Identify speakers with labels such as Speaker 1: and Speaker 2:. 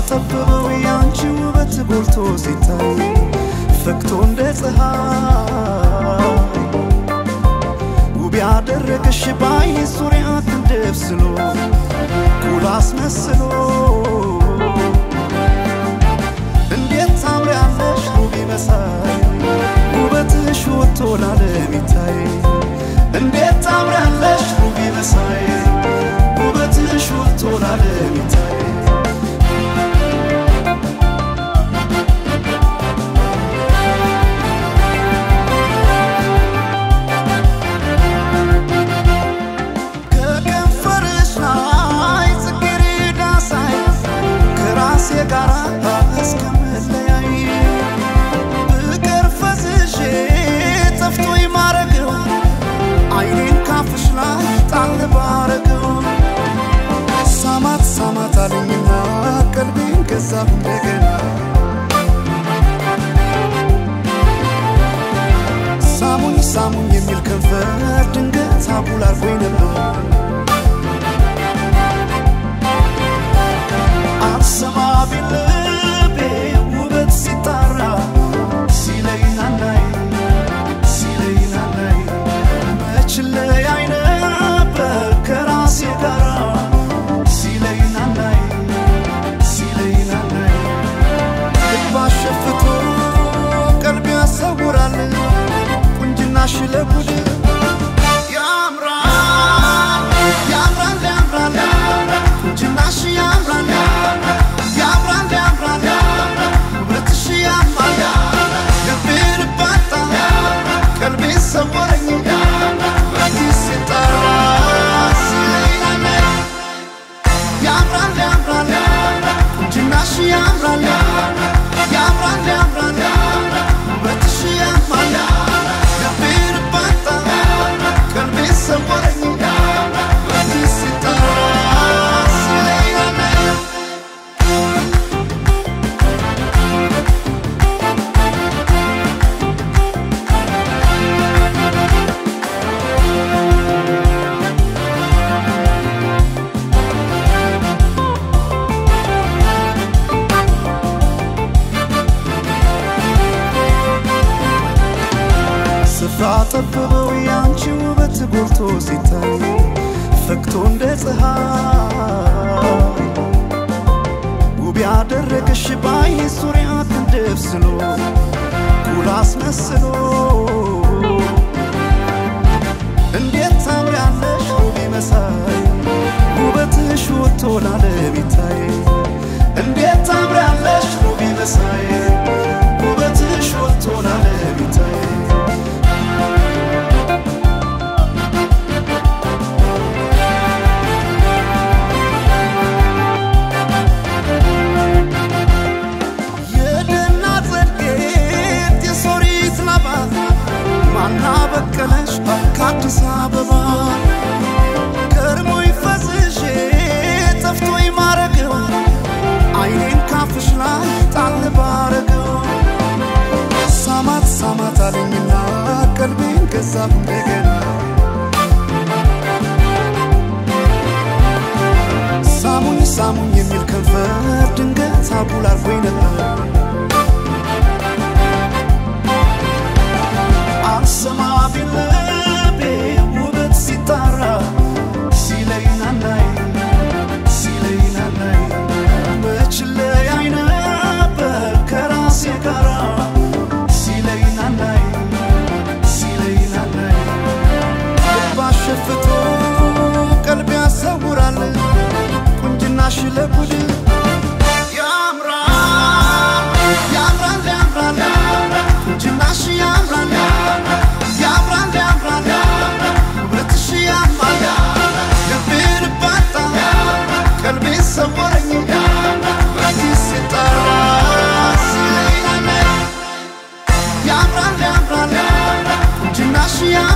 Speaker 1: ጠበበው ያንቺ ውበት ጎልቶ ሲታይ ፈክቶ እንደ ፀሐይ ውብ ያደረገሽ ባይኔ ዙሪያ ክንደብስሎ ኩል አስመስሎ እንዴት ታምሪያለሽ ውብ መሳይ ውበትሽ ወጥቶ ላለም ይታይ እንዴት ታምሪያለሽ ውብ መሳይ ውበትሽ ወጥቶ ላለም ይታይ ከከንፈርሽ ላይ ጽጌረዳ ሳይ ከራሴ ጋር እስከምለያይ ብቀር ፈዝዤ ጠፍቶኝ ማረገው አይኔን ካፍሽ ላይ ጣል ባረገው ሳማት ሳማት አለኝና ቀልቤን ገዛ እንደገና ሳሙኝ ሳሙኝ የሚል ከንፈር ድንገት አጉል አርጎኝ ነበር አልሰማ ቢል ልቤ ውበት ሲጣራ ሲለይ ናናይ ሲለይ ናናይ መች ለያይ ነበር ከራሴ ጋራ ሲለይ ናናይ ሲለይ ናናይ ልብ አሸፍቶ ቀልብ ያሰውራል ቁንጅናሽ ለጉድ ያምራል ያምራል ያምራል ቁንጅናሽ ያምራል ያምራል ያምራል ውበትሽ ያምራል ልቤን ባጣ ቀልቤን ሰወረኝ በጊዜ ሲጠራ ሲለኝ ያምራል ያምራል ቁንጅናሽ ያምራል ያምራል ያምራል ውበትሽ ያምራል ልቤን ባጣ ቀልቤን ሰወረኝ በጊዜ ሲጠራ ሲለኝ ስፍራ ጠበበው ያንቺ ውበት ጎልቶ ሲታይ ፈክቶ እንደ ፀሐይ ውብ ያደረገሽ ባይኔ ዙሪያ ክንደብስሎ ኩል አስመስሎ እንዴት ታምሪያለሽ ውብ መሳይ ውበትሽ ወጥቶ ላለም ይታይ እንዴት ታምሪያለሽ ውብ መሳይ ውበትሽ ወጥቶ ላለም ይታይ የደና ጸድቄት የሶሪት ላባ ማና በቀለሽ ከአዲስ አበባ ከርሞኝ ፈዝዤ ጠፍቶኝ ማረገው አይኔን ካፍሽ ላይ ጣል ባረገው ሳማት ሳማት አለኝና ቀልቤን ገዛ እንደገና ሳሙኝ ሳሙኝ የሚል ከንፈር ድንገት አጉል አርጎኝ ነበር አልሰማ ቢል ልቤ ውበት ሲጣራ ሲለይ ናናይ ሲለይ ናናይ መች ለያይ ነበር ከራሴ ጋራ ሲለይ ናናይ ሲለይ ናናይ ልብ አሸፍቶ ቀልብ ያሰውራል ቁንጅናሽ ለጉድ ያምራል ያምራል ያምራል ቁንጅናሽ ያምራል ያምራል ያምራል ውበትሽ ያምራል ልቤን ባጣ ቀልቤን ሰወረኝ በዚህ ሲጠራ ሲለኝ ያምራል ያምራል ቁንጅናሽ ያ